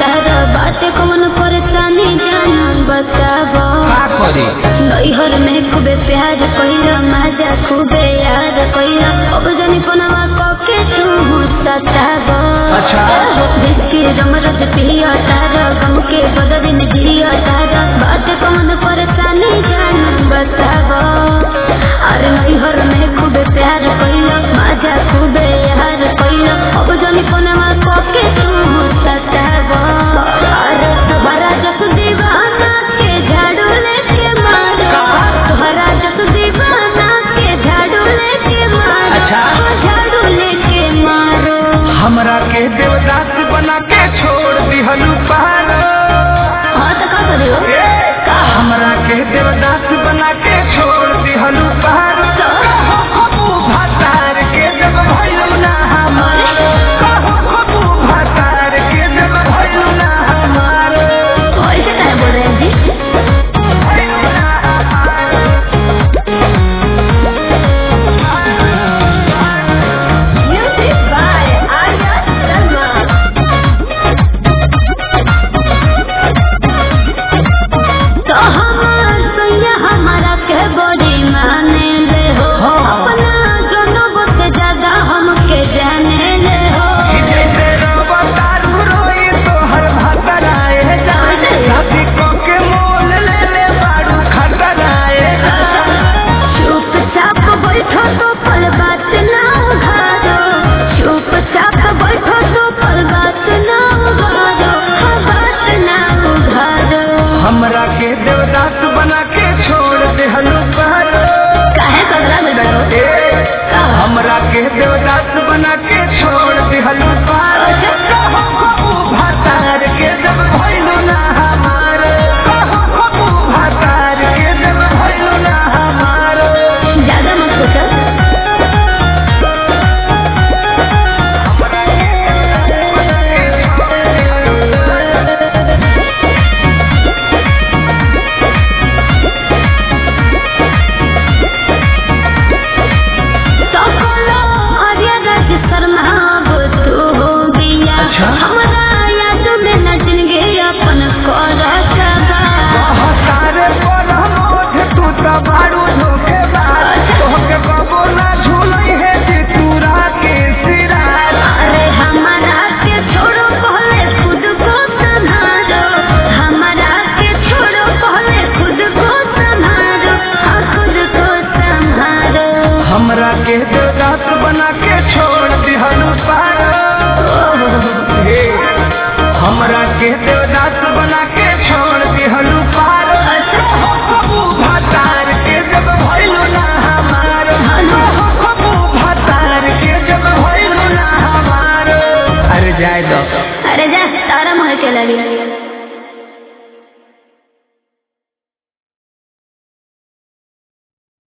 तारा बाटे कौन परेशानी जान बताबो का करी नैहर में खूबे प्यार कइला मजा खूबे याद कइला अब जानी पनवा कके तू सताबो अच्छा। जिसकी रमरत पिया तारा गम के बदल में जिया तारा बाटे कौन परेशानी जान बताबो अरे नैहर में खूबे प्यार कइला मजा खूबे याद कइला अब जानी पनवा कके तू सताबो अरे तुम्हारा जस दीवाना के झाड़ू लेके मारो तुम्हारा जस दीवाना के झाड़ू लेके मारो अच्छा। झाड़ू लेके मारो हमरा के देवदास बना के छोड़ दिहलू पारो हाँ तो का करियो ए, हमरा के देवदास बना के छोड़ दिहलू पारो कबू भातार के जब भइलू ना हमारो कहू कबू भातार के जब भइलू ना हमारो ऐसे क्या बोल रहे हैं जी भइलू ना हमारो म्यूजिक बाय आर्या शर्मा तो हमार सैया हमारा के बड़ी माने ले हो हाँ। अपना जनों से ज्यादा हमके जाने ले हो जैसे रवतारू रोई तोहर भतराए जाए शादी को के मोल ले ले बारू खतराए चुपचाप बैठो तो पल बात ना उघारो चुपचाप बैठो तो पल बात ना उघारो हाँ, बात ना उघारो हमरा के देवदास बना के छोड़ देहलू पारो काहे कगला में डरो ए, हमरा के देवदास बना के छोड़ देहलू पारो कहू कबू भातार के जब भइलू ना हमार कहू कबू भातार के जब भइलू ना हमार ज्यादा मत सोचो तो बोलो आर्या राज शर्मा वो तू हो गया अच्छा। हमारा याद में न जिंदगी अपन कर सारे पर मोठ तू त बारू धोखेबाज तोहके बाबू ना झूलई है जे तूरा के सिराज अरे हमारा के छोड़ो पहले खुद को संभालो हमारा के छोड़ो पहले खुद को संभालो हाँ खुद को संभालो हमरा के देवदास बना के छोड़ दिहलू पारो हे, हमरा के